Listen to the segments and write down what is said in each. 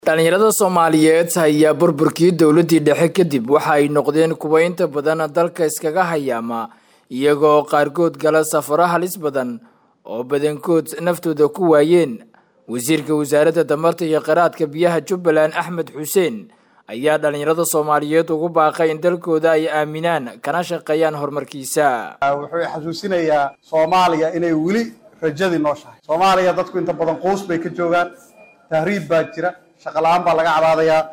dhalinyarada soomaaliyeed ayaa burburkii dowladii dhexe kadib waxa ay noqdeen kuwa inta badan dalka iskaga hayaama iyagoo qaarkood gala safaro halis badan oo badankood naftooda ku waayeen wasiirka wasaaradda tamarta iyo qaraadka biyaha jubbaland axmed xuseen ayaa dhalinyarada soomaaliyeed ugu baaqay in dalkooda ay aaminaan kana shaqeeyaan horumarkiisa wuxuu xasuusinayaa soomaaliya inay weli rajadii nooshahay soomaaliya dadku inta badan quus bay ka joogaan tahriib baa jira shaqa la-aan baa laga cabaadayaa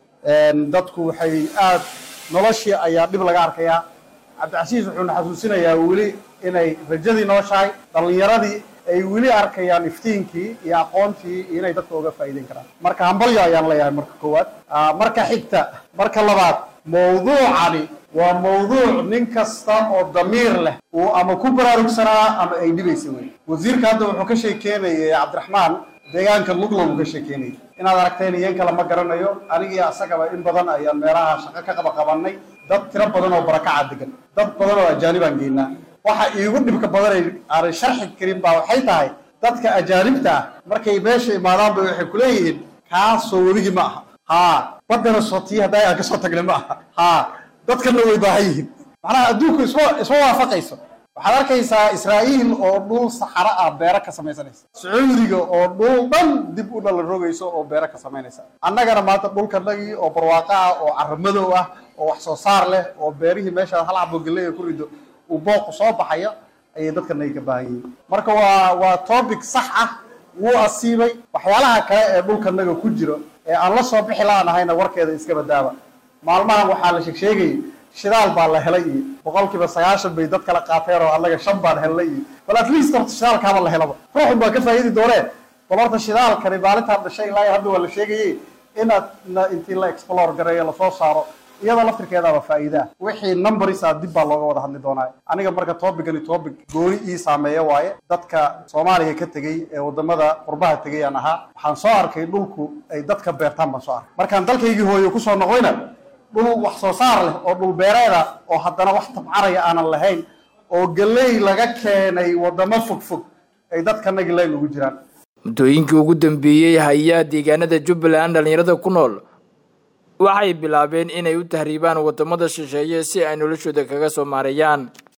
dadku waxay aad noloshii ayaa dhib laga arkayaa cabdicasiis wuxuuna xasuusinayaa weli inay rajadii nooshahay dhalinyaradii ay weli arkayaan iftiinkii iyo aqoontii inay dadka uga faa'iideyn karaan marka hambalyo ayaan leeyahay marka koowaad marka xigta marka labaad mawduucani waa mawduuc nin kasta oo damiir leh uu ama ku baraarugsanaa ama ay dhibaysa wey wasiirka hadda wuxuu ka sheekeynayay cabdiraxmaan deegaanka muqlam uu ka sheekeynayay inaad aragteen iyan kale ma garanayo anigii asagaba in badan ayaan meelaha shaqo ka qaba qabanay dad tiro badan oo barakaca degan dad badan oo ajaanibaan geynaa waxa iigu dhibka badanay aanay sharxi karin baa waxay tahay dadka ajaanibta ah markay meesha imaadaanba waxay kuleeyihiin kaasoo weligii ma aha haa baddana sootiyi hadda aan kasoo tagnay ma aha haa dadkana way baahan yihiin macnaha adduunku isma isma waafaqayso waxaad arkaysaa israa'iil oo dhul saxaro ah beero ka samaysanaysa sacuudiga oo dhul dhan dib u dhala rogayso oo beero ka samaynaysa annagana maanta dhulkanagii oo barwaaqo ah oo caramadow ah oo wax soo saar leh oo beerihii meesha hal cabo galley ku rido uu booqu soo baxayo ayay dadkanaga ka baahan yihiin marka waa waa topic sax ah wuu asiibay waxyaalaha kale ee dhulkanaga ku jiro ee aan la soo bixi la-aanahayna warkeeda iska badaaba maalmahan waxaa la sheeg sheegayay shidaal baa la helay iyo boqol kiiba sagaashan bay dad kala qaateen oo annaga shan baan helnay iyo bal at least horta shidaalkaaba la helaba ruuxun baa ka faa'iidi doonee bal horta shidaalkani maalintaan dhashay ilaa hadda waa la sheegayay inaad intii la explore gareeyo lasoo saaro iyada laftirkeedaaba faa'iidaa wixii numberisa dib baa looga wada hadli doonaa aniga marka tobicani topic gooni ii saameeya waaye dadka soomaaliya ka tegey ee wadamada qurbaha tegay aan ahaa waxaan soo arkay dhulku ay dadka beertaan baan soo arkay markaan dalkaygii hooyo kusoo noqoyna dhul wax soo saar leh oo dhul beereeda oo haddana wax tabcaraya aanan lahayn oo galley laga keenay wadamo fogfog ay dadkanagi layn ugu jiraan muddooyinkii ugu dambeeyey hayaa deegaanada jubbaland dhalinyarada ku nool waxay bilaabeen inay u tahriibaan wadamada shisheeye si ay noloshooda kaga soo maareeyaan